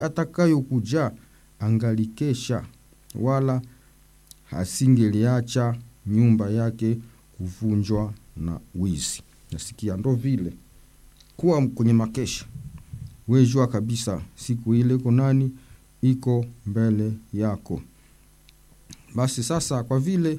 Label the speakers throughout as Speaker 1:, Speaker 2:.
Speaker 1: atakayokuja angalikesha, wala hasingeliacha nyumba yake kuvunjwa na wizi. Nasikia ndo vile kuwa kwenye makesha, wejua kabisa siku ile iko nani iko mbele yako. Basi sasa, kwa vile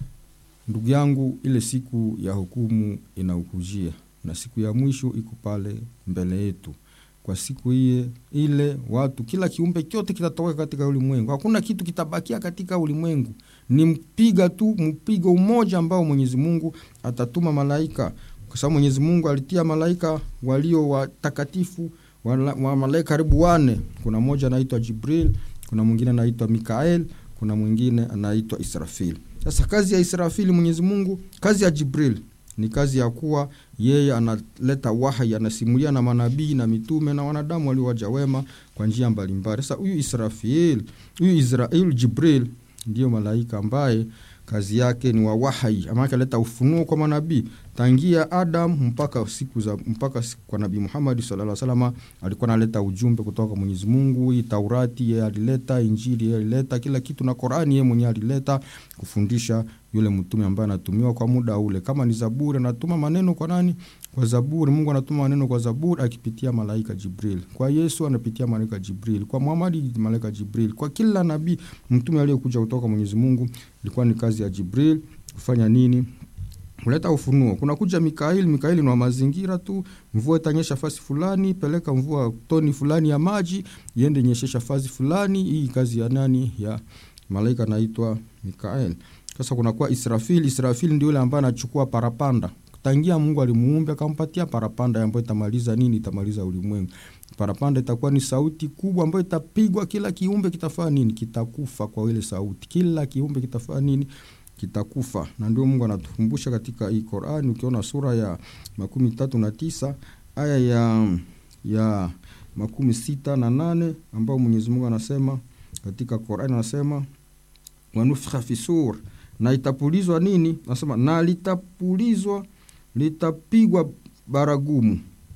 Speaker 1: ndugu yangu, ile siku ya hukumu inaukujia na siku ya mwisho iko pale mbele yetu. Kwa siku iye ile watu, kila kiumbe chote kitatoweka katika ulimwengu, hakuna kitu kitabakia katika ulimwengu. Ni mpiga tu mpigo mmoja ambao Mwenyezi Mungu atatuma malaika, kwa sababu Mwenyezi Mungu alitia malaika walio watakatifu wa malaika karibu wane. Kuna mmoja anaitwa Jibril, kuna mwingine anaitwa Mikael, kuna mwingine anaitwa Israfil. Sasa kazi ya Israfili Mwenyezi Mungu, kazi ya Jibril ni kazi ya kuwa yeye analeta wahyi, anasimulia na manabii na mitume na wanadamu waliowaja wema kwa njia mbalimbali. Sasa huyu Israfil, huyu Israel, Jibril ndiyo malaika ambaye kazi yake ni wa wahyi, ama akaleta ufunuo kwa manabii tangia Adam mpaka siku za mpaka siku kwa Nabii Muhammad sallallahu alaihi wasallam, alikuwa analeta ujumbe kutoka kwa Mwenyezi Mungu. Hii Taurati yeye alileta, Injili yeye alileta, kila kitu na Qur'ani yeye mwenyewe alileta kufundisha yule mtume ambaye anatumiwa kwa muda ule. Kama ni Zaburi, anatuma maneno kwa nani? Kwa Zaburi. Mungu anatuma maneno kwa Zaburi akipitia malaika Jibril. Kwa Yesu anapitia malaika Jibril. Kwa Muhammad malaika Jibril. Kwa kila nabii mtume aliyekuja kutoka Mwenyezi Mungu ilikuwa ni kazi ya Jibril kufanya nini? kuleta ufunuo. Kuna kuja Mikaeli. Mikaeli ni wa mazingira tu, mvua itanyesha fasi fulani, peleka mvua toni fulani ya maji iende nyeshesha fasi fulani. Hii kazi ya nani? Ya malaika anaitwa Mikaeli. Sasa kunakuwa Israfil. Israfil ndio yule ambaye anachukua parapanda tangia Mungu alimuumba akampatia parapanda ambayo itamaliza nini? Itamaliza ulimwengu. Parapanda itakuwa ni sauti kubwa ambayo itapigwa, kila kiumbe kitafanya nini? Kitakufa kwa ile sauti, kila kiumbe kitafanya nini? Kitakufa. Na ndio Mungu anatukumbusha katika hii Qur'ani, ukiona sura ya makumi tatu na tisa aya ya ya makumi sita na nane ambao Mwenyezi Mungu anasema katika Qur'ani, anasema wanufikha fi sur, na itapulizwa nini? Anasema na litapulizwa litapigwa baragumu,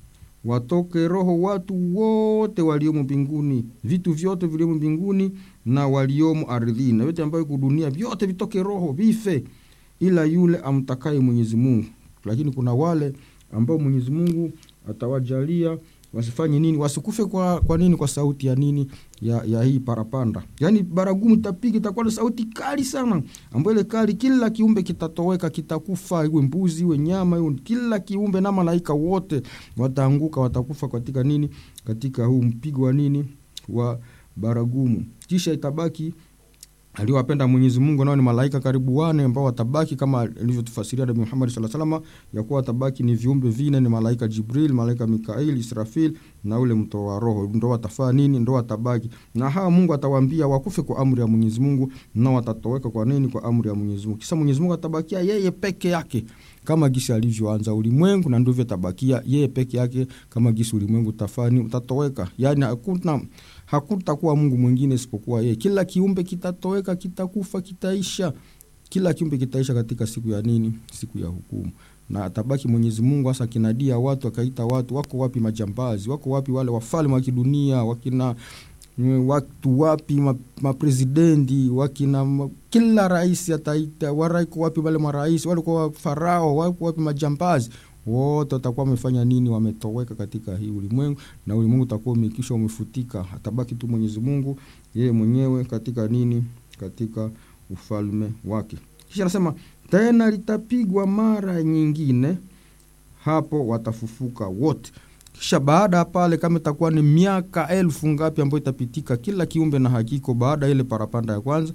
Speaker 1: watoke roho watu wote waliomo mbinguni, vitu vyote viliomo mbinguni na waliomo ardhini, na yote ambayo iko dunia, vyote vitoke roho, vife, ila yule amtakaye Mwenyezi Mungu. Lakini kuna wale ambao Mwenyezi Mungu atawajalia wasifanye nini? Wasikufe kwa, kwa nini? Kwa sauti ya nini? Ya, ya hii parapanda, yaani baragumu itapiga, itakuwa na sauti kali sana, ambayo ile kali, kila kiumbe kitatoweka, kitakufa, iwe mbuzi, iwe nyama, iwe kila kiumbe, na malaika wote wataanguka, watakufa katika nini? Katika huu mpigo wa nini? Wa baragumu. Kisha itabaki aliowapenda Mwenyezi Mungu nao ni malaika karibu wane ambao watabaki kama alivyotufasiria Nabii Muhammad sallallahu alaihi wasallam, ya kuwa watabaki ni viumbe vine, ni malaika Jibril, malaika Mikail, Israfil na ule mtoa roho, ndo watafaa nini? Ndo watabaki na hawa, Mungu atawaambia wakufe kwa amri ya Mwenyezi Mungu, na watatoweka kwa nini? Kwa amri ya Mwenyezi Mungu. Kisha Mwenyezi Mungu atabakia yeye peke yake kama gisi alivyoanza ulimwengu, na ndivyo tabakia yeye peke yake kama gisi ulimwengu utafani utatoweka, yani hakuna hakutakuwa Mungu mwingine isipokuwa yeye. Kila kiumbe kitatoweka, kitakufa, kitaisha, kila kiumbe kitaisha katika siku ya nini? Siku ya hukumu. Na atabaki Mwenyezi Mungu hasa kinadia watu, akaita watu, wako wapi majambazi? Wako wapi wale wafalme wa kidunia? Wakina watu wapi maprezidenti? Wakina ma, kila rais ataita, waraiko wapi wale marais? Walikuwa farao, wako wapi majambazi? wote watakuwa wamefanya nini? Wametoweka katika hii ulimwengu, na ulimwengu utakuwa umekisha umefutika. Atabaki tu Mwenyezi Mungu yeye mwenyewe katika nini? Katika ufalme wake. Kisha anasema tena litapigwa mara nyingine, hapo watafufuka wote. Kisha baada ya pale, kama itakuwa ni miaka elfu ngapi ambayo itapitika, kila kiumbe na hakiko, baada ya ile parapanda ya kwanza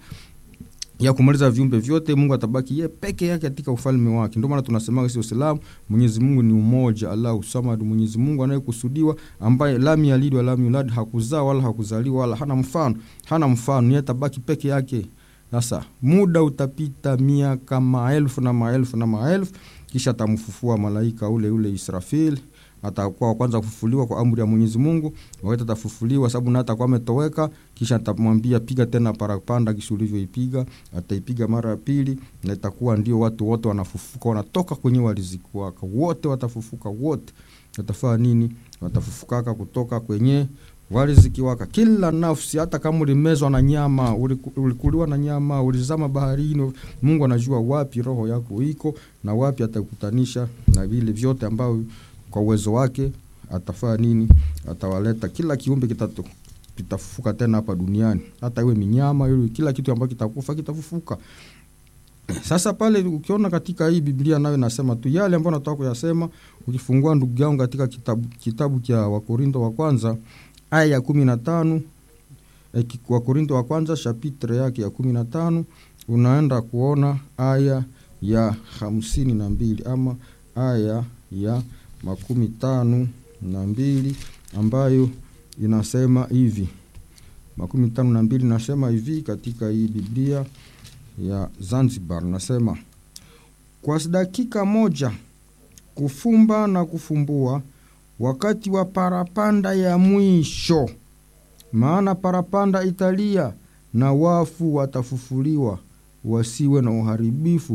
Speaker 1: ya kumaliza viumbe vyote, Mungu atabaki yeye peke yake katika ufalme wake. Ndio maana tunasema sisi Waislamu, Mwenyezi Mungu ni umoja, Allahu Samad, Mwenyezi Mungu anayekusudiwa, ambaye lam yalid wa lam yulad, hakuzaa wala hakuzaliwa wala hana mfano, hana mfano, yeye atabaki peke yake. Sasa muda utapita, miaka maelfu na maelfu na maelfu, kisha atamfufua malaika ule ule Israfil atakuwa wa kwanza kufufuliwa kwa amri ya Mwenyezi Mungu. Wakati atafufuliwa, sababu na atakuwa ametoweka, kisha atamwambia piga tena parapanda, kisha ulivyoipiga ataipiga mara ya pili, na itakuwa ndio watu wote wanafufuka, wanatoka kwenye waliziki wako, wote watafufuka, wote watafanya nini? Watafufukaka kutoka kwenye wali zikiwaka kila nafsi hata kama ulimezwa na nyama uliku- ulikuliwa na nyama ulizama baharini mungu anajua wapi roho yako iko na wapi atakutanisha na vile vyote ambavyo kwa uwezo wake atafanya nini atawaleta kila kiumbe kitatu kitafufuka tena hapa duniani hata iwe minyama iwe kila kitu ambacho kitakufa kitafufuka sasa pale ukiona katika hii biblia nayo nasema tu yale ambayo nataka kuyasema ukifungua ndugu yangu katika kitabu, kitabu cha wakorinto wa kwanza aya ya kumi na tano eh, ki- wakorinto wa kwanza shapitre yake ya kumi na tano unaenda kuona aya ya hamsini na mbili ama aya ya makumi tano na mbili ambayo inasema hivi makumi tano na mbili nasema hivi katika hii biblia ya zanzibar nasema kwa dakika moja kufumba na kufumbua wakati wa parapanda ya mwisho maana parapanda italia na wafu watafufuliwa wasiwe na uharibifu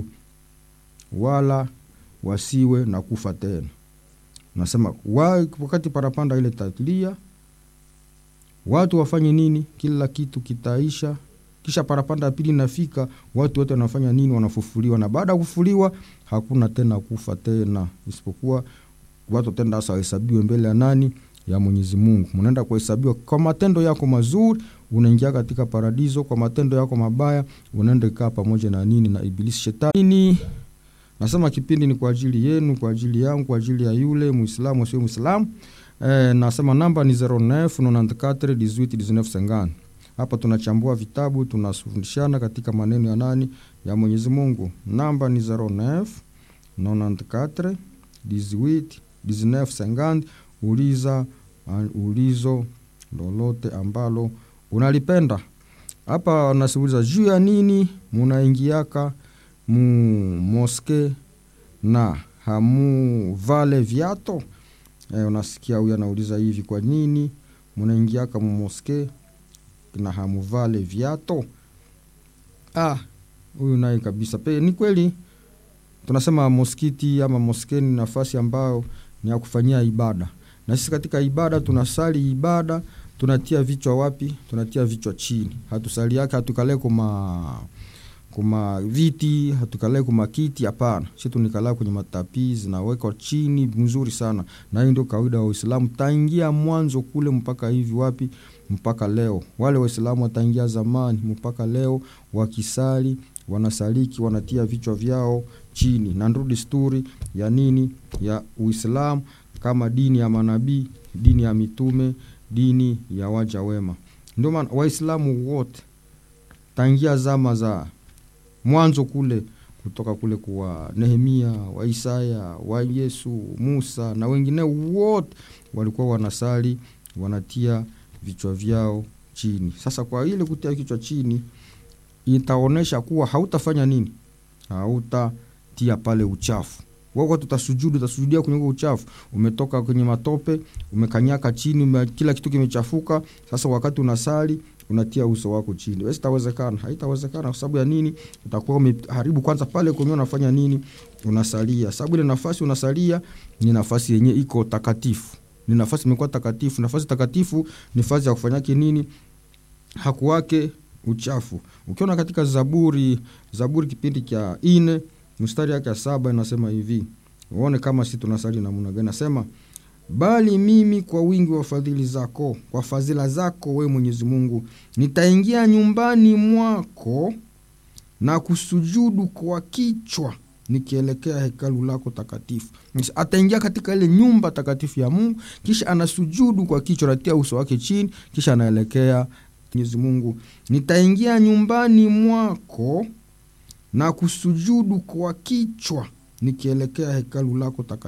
Speaker 1: wala wasiwe na kufa tena nasema wa, wakati parapanda ile talia watu wafanye nini kila kitu kitaisha kisha parapanda ya pili inafika watu wote wanafanya nini wanafufuliwa na baada ya kufufuliwa hakuna tena kufa tena isipokuwa watu tenda sasa wahesabiwe mbele ya nani ya mwenyezi mungu mnaenda kuhesabiwa kwa matendo yako mazuri unaingia katika paradiso kwa matendo yako mabaya unaenda kaa pamoja na nini na ibilisi shetani nasema kipindi ni kwa ajili yenu kwa ajili yangu kwa ajili ya yule muislamu sio muislamu e, nasema namba ni 09 94 18 19 50 hapa tunachambua vitabu tunafundishana katika maneno ya nani ya mwenyezi mungu namba ni 09 94 18 19 50 uliza uh, ulizo lolote ambalo unalipenda hapa nasiuliza juu ya nini munaingiaka mu moske na hamuvale viato e, unasikia huyu anauliza hivi kwa nini munaingiaka mu moske na hamuvale viato ah huyu naye kabisa pe ni kweli tunasema moskiti ama moskeni nafasi ambayo ni ya kufanyia ibada na sisi katika ibada tunasali ibada tunatia vichwa wapi tunatia vichwa chini hatusali yake hatukalee kuma kuma viti hatukalee kuma kiti hapana si tunikalaa kwenye matapi zinawekwa chini mzuri sana na hii ndio kawaida wa uislamu taingia mwanzo kule mpaka hivi wapi mpaka leo wale waislamu wataingia zamani mpaka leo wakisali wanasaliki wanatia vichwa vyao chini na ndio desturi ya nini ya uislamu kama dini ya manabii dini ya mitume dini ya waja wema ndio maana waislamu wote tangia zama za mwanzo kule kutoka kule kwa nehemia wa isaya wa yesu musa na wengine wote walikuwa wanasali wanatia vichwa vyao chini sasa kwa ile kutia kichwa chini itaonyesha kuwa hautafanya nini hautatia pale uchafu wako tutasujudu utasujudia kwenye huo uchafu umetoka kwenye matope umekanyaka chini ume, kila kitu kimechafuka sasa wakati unasali unatia uso wako chini basi itawezekana haitawezekana kwa sababu ya nini utakuwa umeharibu kwanza pale kwenye unafanya nini unasalia sababu ile nafasi unasalia ni nafasi yenye iko takatifu ni nafasi imekuwa takatifu nafasi takatifu ni nafasi ya kufanyake nini hakuwake uchafu ukiona katika zaburi zaburi kipindi cha ine mstari yake ya saba inasema hivi uone kama si tunasali namna gani nasema bali mimi kwa wingi wa fadhili zako kwa fadhila zako we mwenyezi mungu nitaingia nyumbani mwako na kusujudu kwa kichwa nikielekea hekalu lako takatifu ataingia katika ile nyumba takatifu ya mungu kisha anasujudu kwa kichwa anatia uso wake chini kisha anaelekea mwenyezi mungu nitaingia nyumbani mwako na kusujudu kwa kichwa nikielekea hekalu lako takatifu